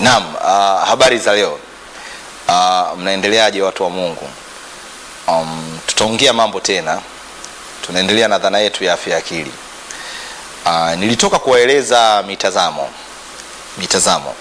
Naam, uh, habari za leo. Uh, mnaendeleaje watu wa Mungu? Um, tutaongea mambo tena, tunaendelea na dhana yetu ya afya ya akili. Uh, nilitoka kuwaeleza mitazamo mitazamo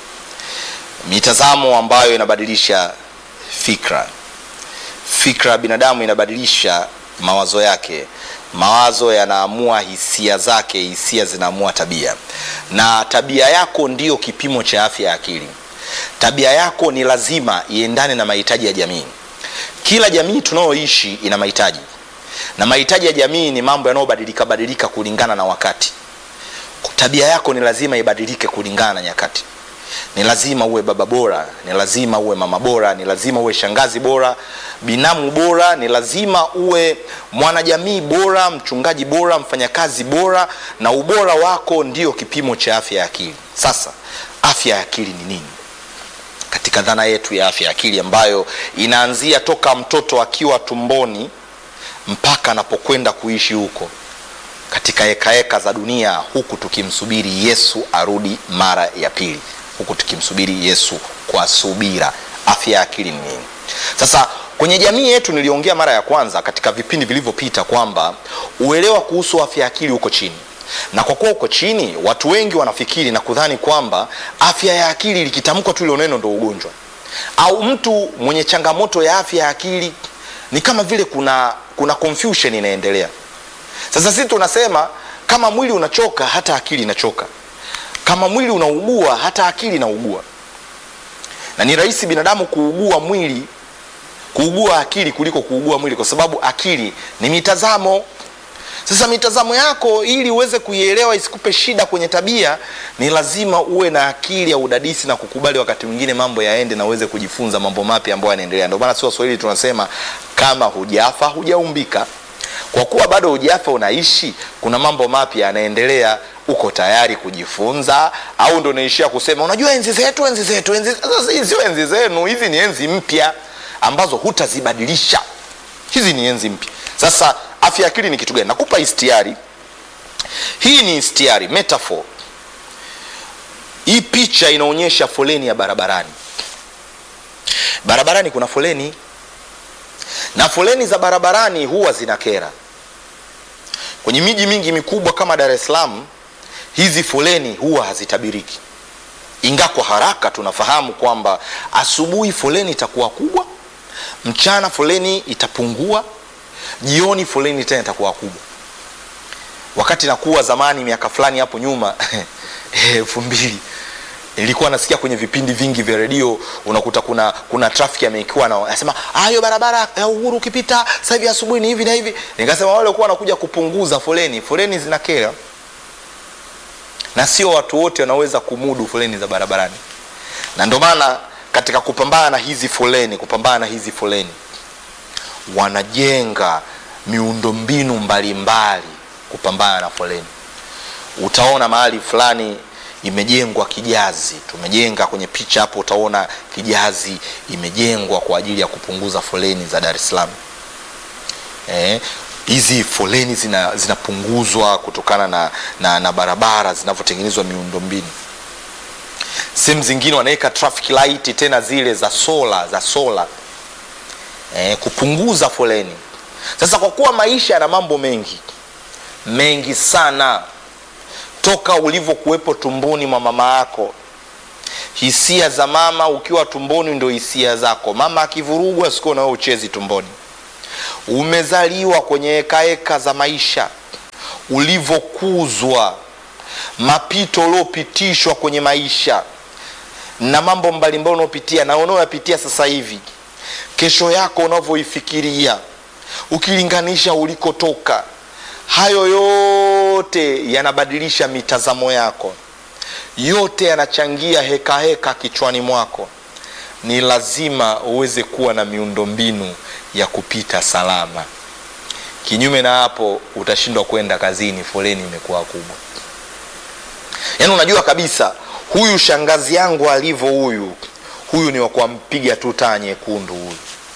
mitazamo ambayo inabadilisha fikra. Fikra ya binadamu inabadilisha mawazo yake, mawazo yanaamua hisia zake, hisia zinaamua tabia, na tabia yako ndiyo kipimo cha afya ya akili. Tabia yako ni lazima iendane na mahitaji ya jamii. Kila jamii tunayoishi ina mahitaji, na mahitaji ya jamii ni mambo yanayobadilika badilika kulingana na wakati. Tabia yako ni lazima ibadilike kulingana na nyakati. Ni lazima uwe baba bora, ni lazima uwe mama bora, ni lazima uwe shangazi bora, binamu bora, ni lazima uwe mwanajamii bora, mchungaji bora, mfanyakazi bora, na ubora wako ndio kipimo cha afya ya akili. Sasa afya ya akili ni nini? Katika dhana yetu ya afya ya akili ambayo inaanzia toka mtoto akiwa tumboni mpaka anapokwenda kuishi huko katika hekaheka za dunia, huku tukimsubiri Yesu arudi mara ya pili, huku tukimsubiri Yesu kwa subira. Afya ya akili ni nini? Sasa kwenye jamii yetu, niliongea mara ya kwanza katika vipindi vilivyopita kwamba uelewa kuhusu afya ya akili uko chini, na kwa kuwa uko chini, watu wengi wanafikiri na kudhani kwamba afya ya akili likitamkwa tu ile neno ndo ugonjwa, au mtu mwenye changamoto ya afya ya akili ni kama vile kuna kuna confusion inaendelea. Sasa sisi tunasema kama mwili unachoka hata akili inachoka, kama mwili unaugua hata akili inaugua, na ni rahisi binadamu kuugua mwili kuugua akili kuliko kuugua mwili, kwa sababu akili ni mitazamo. Sasa mitazamo yako ili uweze kuielewa isikupe shida kwenye tabia, ni lazima uwe na akili ya udadisi na kukubali wakati mwingine mambo yaende na uweze kujifunza mambo mapya ambayo yanaendelea. Ndio maana si Waswahili tunasema kama hujafa hujaumbika. Kwa kuwa bado hujafa unaishi, kuna mambo mapya yanaendelea, uko tayari kujifunza au ndo unaishia kusema unajua enzi zetu, enzi zetu, enzi sasa. Hizi sio enzi zenu, hizi ni enzi mpya ambazo hutazibadilisha. Hizi ni enzi mpya. Sasa afya akili ni kitu gani? Nakupa istiari. Hii ni istiari, metaphor. Hii picha inaonyesha foleni ya barabarani. Barabarani kuna foleni na foleni za barabarani huwa zina kera. Kwenye miji mingi mikubwa kama Dar es Salaam, hizi foleni huwa hazitabiriki, inga kwa haraka tunafahamu kwamba asubuhi foleni itakuwa kubwa, mchana foleni itapungua, jioni foleni tena itakuwa kubwa. Wakati nakuwa zamani, miaka fulani hapo nyuma elfu mbili nilikuwa nasikia kwenye vipindi vingi vya redio unakuta kuna kuna trafiki amekiwa na anasema hiyo barabara ya Uhuru ukipita sasa hivi asubuhi ni hivi na hivi. Nikasema wale walikuwa wanakuja kupunguza foleni. Foleni zina kera, na sio watu wote wanaweza kumudu foleni za barabarani, na ndio maana katika kupambana na hizi foleni, kupambana na hizi foleni wanajenga miundombinu mbalimbali kupambana na foleni. Utaona mahali fulani imejengwa kijazi, tumejenga kwenye picha hapo, utaona kijazi imejengwa kwa ajili ya kupunguza foleni za Dar es Salaam. Eh, hizi foleni zina zinapunguzwa kutokana na, na, na barabara zinavyotengenezwa miundombinu. Sehemu zingine wanaweka traffic light tena zile za sola za sola eh, kupunguza foleni. Sasa kwa kuwa maisha yana mambo mengi mengi sana toka ulivyokuwepo tumboni mwa mama yako, hisia za mama ukiwa tumboni ndo hisia zako. Mama akivurugwa, siku na wewe uchezi tumboni. Umezaliwa kwenye hekaheka za maisha, ulivyokuzwa, mapito uliopitishwa kwenye maisha na mambo mbalimbali unaopitia na unaoyapitia sasa hivi, kesho yako unavyoifikiria, ukilinganisha ulikotoka hayo yote yanabadilisha mitazamo yako, yote yanachangia heka heka kichwani mwako. Ni lazima uweze kuwa na miundombinu ya kupita salama. Kinyume na hapo, utashindwa kwenda kazini, foleni imekuwa kubwa. Yaani unajua kabisa huyu shangazi yangu alivyo, huyu huyu ni wa kumpiga tu taa nyekundu huyu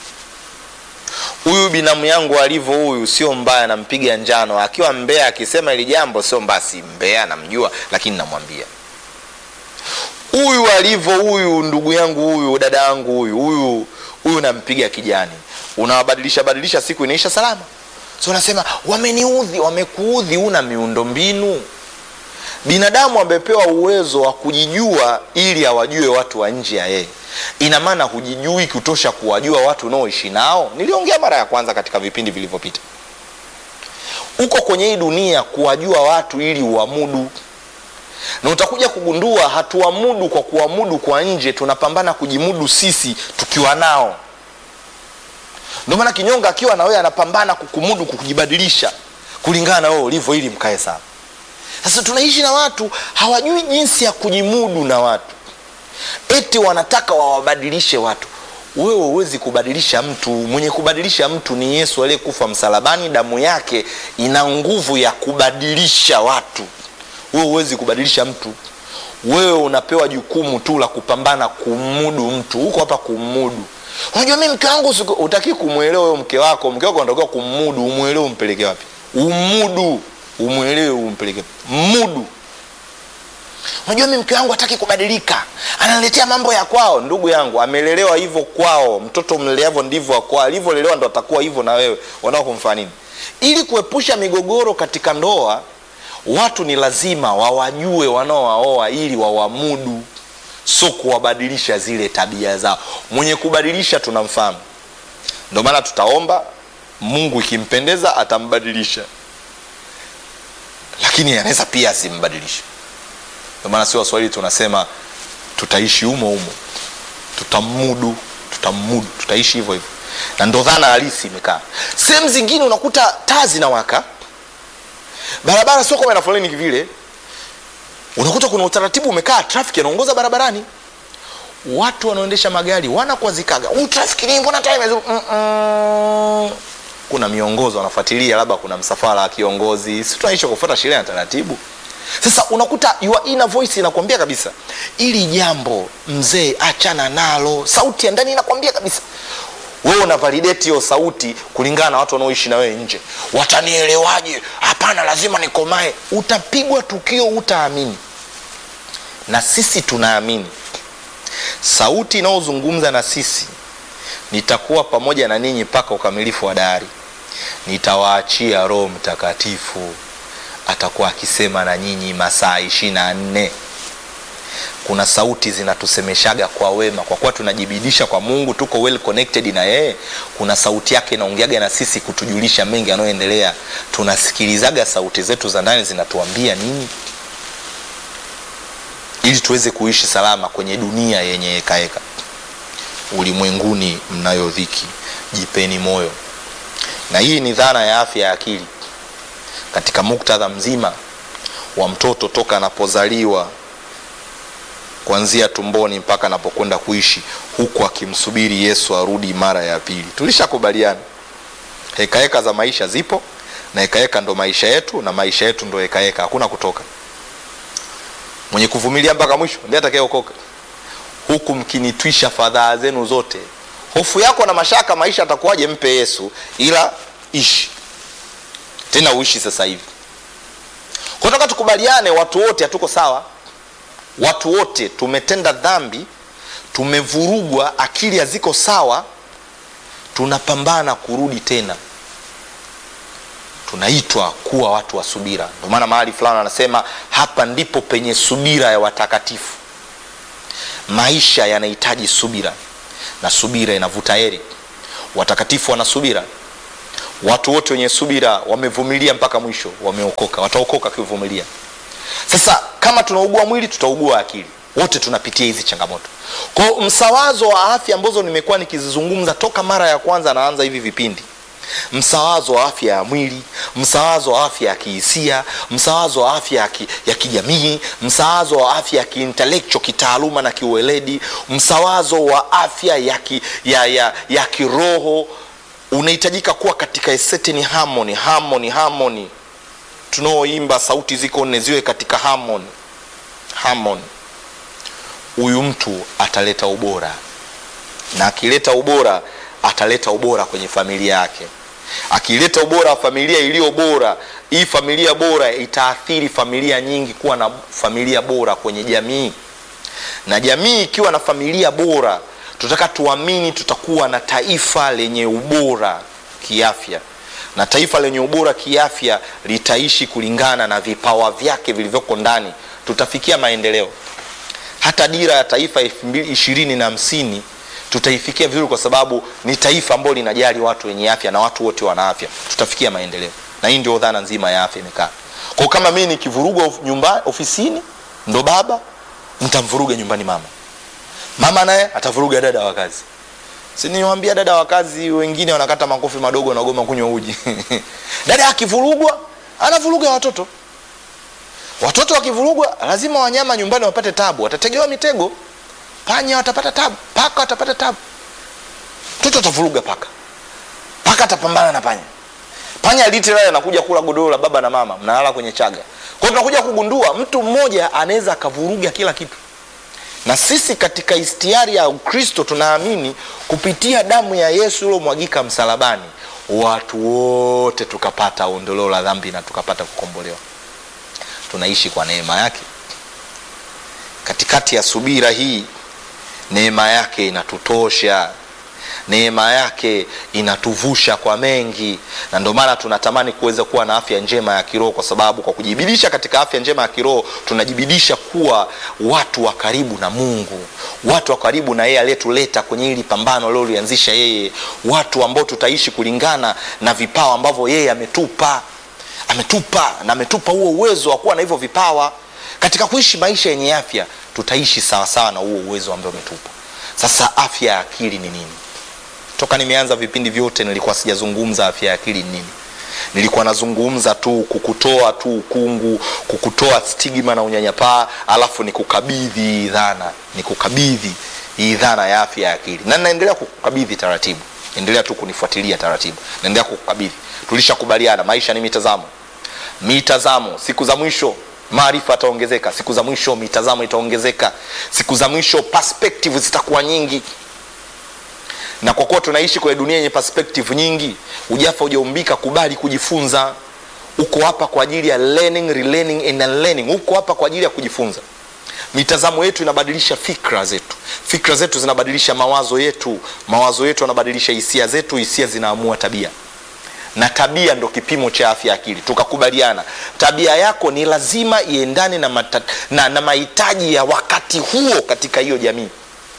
huyu binamu yangu alivyo huyu sio mbaya, nampiga njano. Akiwa mbea akisema ili jambo sio mbaya, si mbea, namjua lakini namwambia. huyu alivyo huyu ndugu yangu huyu dada yangu huyu huyu huyu nampiga kijani unawabadilisha badilisha siku inaisha salama so unasema wameniudhi wamekuudhi una miundo mbinu binadamu amepewa uwezo wa kujijua ili awajue watu wa nje ya yeye ina maana hujijui kutosha kuwajua watu unaoishi nao niliongea mara ya kwanza katika vipindi vilivyopita uko kwenye hii dunia kuwajua watu ili uamudu na utakuja kugundua hatuamudu kwa kuamudu kwa nje tunapambana kujimudu sisi tukiwa nao ndio maana kinyonga akiwa na wewe anapambana kukumudu kukujibadilisha kulingana na wewe ulivyo ili mkae sawa sasa tunaishi na watu hawajui jinsi ya kujimudu na watu eti wanataka wawabadilishe watu wewe huwezi kubadilisha mtu mwenye kubadilisha mtu ni yesu aliyekufa msalabani damu yake ina nguvu ya kubadilisha watu wewe huwezi kubadilisha mtu wewe unapewa jukumu tu la kupambana kumudu mtu huko hapa kumudu unajua mi mke wangu utaki kumwelewa huyo mke wako mke wako anatakiwa kumudu umwelewe umpeleke wapi umudu umwelewe umpeleke mudu unajua mi mke wangu hataki kubadilika analetea mambo ya kwao ndugu yangu amelelewa hivyo kwao mtoto mleleavyo ndivyo kwao alivyolelewa ndo atakuwa hivyo na wewe wanao kumfanya nini ili kuepusha migogoro katika ndoa watu ni lazima wawajue wanaowaoa ili wawamudu so kuwabadilisha zile tabia zao mwenye kubadilisha tunamfahamu ndio maana tutaomba mungu ikimpendeza atambadilisha lakini anaweza pia asimbadilishe ndio maana si waswahili tunasema tutaishi humo humo tutamudu tutamudu tutaishi hivyo hivyo na ndo dhana halisi imekaa sehemu zingine unakuta taa zinawaka barabara sio kama ina foleni kivile unakuta kuna utaratibu umekaa trafiki anaongoza barabarani watu wanaoendesha magari wanakwazikaga huu trafiki nini mbona taa imezuru Mm-mm. kuna miongozo wanafuatilia labda kuna msafara wa kiongozi si tunaishi kufuata sheria na taratibu sasa unakuta your inner voice inakwambia kabisa ili jambo mzee achana nalo sauti ya ndani inakwambia kabisa wewe una validate hiyo sauti kulingana na watu wanaoishi na wewe nje watanielewaje hapana lazima nikomae utapigwa tukio utaamini na sisi tunaamini sauti inayozungumza na sisi nitakuwa pamoja na ninyi mpaka ukamilifu wa dari nitawaachia roho mtakatifu atakuwa akisema na nyinyi masaa ishiri na nne kuna sauti zinatusemeshaga kwa wema kwa kuwa tunajibidisha kwa mungu tuko well connected na yeye kuna sauti yake inaongeaga na sisi kutujulisha mengi yanayoendelea tunasikilizaga sauti zetu za ndani zinatuambia nini ili tuweze kuishi salama kwenye dunia yenye hekaheka ulimwenguni mnayo dhiki jipeni moyo na hii ni dhana ya afya ya akili katika muktadha mzima wa mtoto toka anapozaliwa kuanzia tumboni mpaka anapokwenda kuishi huku akimsubiri yesu arudi mara ya pili tulishakubaliana hekaheka za maisha zipo na hekaheka ndo maisha yetu na maisha yetu ndo hekaheka hakuna kutoka mwenye kuvumilia mpaka mwisho ndiye atakayeokoka huku mkinitwisha fadhaa zenu zote hofu yako na mashaka maisha atakuwaje mpe yesu ila ishi tena uishi sasa hivi kutoka tukubaliane watu wote hatuko sawa watu wote tumetenda dhambi tumevurugwa akili haziko sawa tunapambana kurudi tena tunaitwa kuwa watu wa subira ndio maana mahali fulani anasema hapa ndipo penye subira ya watakatifu maisha yanahitaji subira na subira inavuta heri watakatifu wana subira watu wote wenye subira wamevumilia mpaka mwisho wameokoka wataokoka wakivumilia sasa kama tunaugua mwili tutaugua akili wote tunapitia hizi changamoto kwao msawazo wa afya ambazo nimekuwa nikizizungumza toka mara ya kwanza naanza hivi vipindi msawazo wa afya ya mwili msawazo wa afya ya kihisia msawazo wa afya ya, ki, ya kijamii msawazo wa afya ya kiintellectual kitaaluma na kiueledi msawazo wa afya ya, ki, ya, ya, ya kiroho unahitajika kuwa katika a certain harmony harmony harmony tunaoimba sauti ziko nne ziwe katika harmony harmony huyu mtu ataleta ubora na akileta ubora ataleta ubora kwenye familia yake akileta ubora wa familia iliyo bora hii familia bora itaathiri familia nyingi kuwa na familia bora kwenye jamii na jamii ikiwa na familia bora tunataka tuamini tutakuwa na taifa lenye ubora kiafya na taifa lenye ubora kiafya litaishi kulingana na vipawa vyake vilivyoko ndani tutafikia maendeleo hata dira ya taifa elfu mbili ishirini na hamsini tutaifikia vizuri kwa sababu ni taifa ambalo linajali watu wenye afya na watu wote wana afya tutafikia maendeleo na hii ndio dhana nzima ya afya imekaa kwao kama mii nikivurugwa of- nyumba ofisini ndo baba nitamvuruga nyumbani mama mama naye atavuruga dada wa kazi siniwambia dada wa kazi wengine wanakata makofi madogo wanagoma kunywa uji dada akivurugwa anavuruga watoto watoto wakivurugwa lazima wanyama nyumbani wapate tabu watategewa mitego panya watapata tabu paka watapata tabu mtoto atavuruga paka paka atapambana na panya panya literally anakuja kula godoro la baba na mama mnalala kwenye chaga kwao tunakuja kugundua mtu mmoja anaweza akavuruga kila kitu na sisi katika istiari ya ukristo tunaamini kupitia damu ya yesu iliomwagika msalabani watu wote tukapata ondoleo la dhambi na tukapata kukombolewa tunaishi kwa neema yake katikati ya subira hii neema yake inatutosha neema yake inatuvusha kwa mengi na ndio maana tunatamani kuweza kuwa na afya njema ya kiroho kwa sababu kwa kujibidisha katika afya njema ya kiroho tunajibidisha kuwa watu wa karibu na mungu watu wa karibu na yeye aliyetuleta kwenye hili pambano liolianzisha yeye watu ambao tutaishi kulingana na vipawa ambavyo yeye ametupa ametupa na ametupa huo uwezo wa kuwa na hivyo vipawa katika kuishi maisha yenye afya tutaishi sawasawa na huo uwezo ambao ametupa sasa afya ya akili ni nini toka nimeanza vipindi vyote nilikuwa sijazungumza afya ya akili ni nini nilikuwa nazungumza tu kukutoa tu ukungu kukutoa stigma na unyanyapaa alafu nikukabidhi hii dhana nikukabidhi hii dhana ya afya ya akili na naendelea kukukabidhi taratibu endelea tu kunifuatilia taratibu naendelea kukukabidhi tulishakubaliana maisha ni mitazamo mitazamo siku za mwisho maarifa yataongezeka siku za mwisho mitazamo itaongezeka siku za mwisho perspective zitakuwa nyingi na kwa kuwa tunaishi kwenye dunia yenye perspective nyingi ujafa ujaumbika kubali kujifunza uko hapa kwa ajili ya learning relearning and unlearning uko hapa kwa ajili ya kujifunza mitazamo yetu inabadilisha fikra zetu fikra zetu zinabadilisha mawazo yetu mawazo yetu yanabadilisha hisia zetu hisia zinaamua tabia na tabia ndo kipimo cha afya ya akili tukakubaliana tabia yako ni lazima iendane na, mata, na, na mahitaji ya wakati huo katika hiyo jamii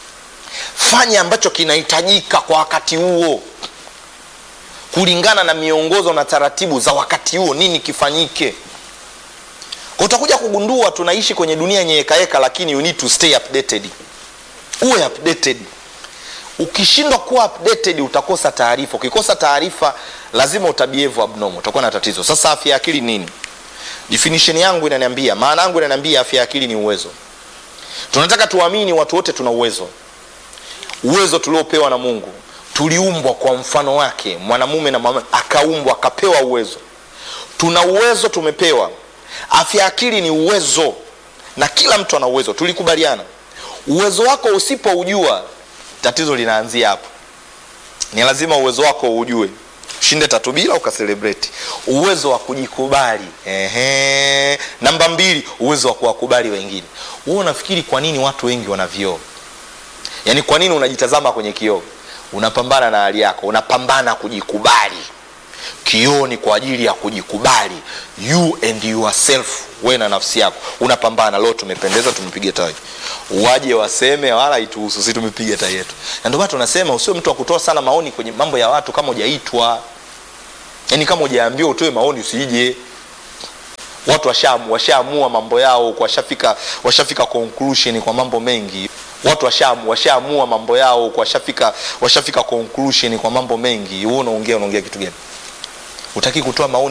fanya ambacho kinahitajika kwa wakati huo kulingana na miongozo na taratibu za wakati huo nini kifanyike Kwa utakuja kugundua tunaishi kwenye dunia yenye hekaheka lakini you need to stay updated uwe updated ukishindwa kuwa updated utakosa taarifa ukikosa taarifa lazima utabievu abnormal utakuwa na tatizo sasa afya ya akili nini definition yangu inaniambia maana yangu inaniambia afya ya akili ni uwezo tunataka tuamini watu wote tuna uwezo uwezo tuliopewa na mungu tuliumbwa kwa mfano wake mwanamume na mwanamke akaumbwa akapewa uwezo tuna uwezo tumepewa afya ya akili ni uwezo na kila mtu ana uwezo tulikubaliana uwezo wako usipoujua tatizo linaanzia hapo ni lazima uwezo wako uujue ushinde tatu bila ukaselebreti uwezo wa kujikubali Ehe. namba mbili uwezo wa kuwakubali wengine huo unafikiri kwa nini watu wengi wana vioo yaani kwa nini unajitazama kwenye kioo unapambana na hali yako unapambana kujikubali kioo ni kwa ajili ya kujikubali you and yourself we na nafsi yako unapambana leo tumependeza tumepiga tai waje waseme wala ituhusu si tumepiga tai yetu na ndio maana tunasema usiwe mtu wa kutoa sana maoni kwenye mambo ya watu kama hujaitwa yaani kama hujaambiwa utoe maoni usije watu washaamua washaamua mambo yao washafika washafika conclusion kwa mambo mengi watu washaamua washaamua mambo yao washafika washafika conclusion kwa mambo mengi wewe unaongea unaongea kitu gani utaki kutoa maoni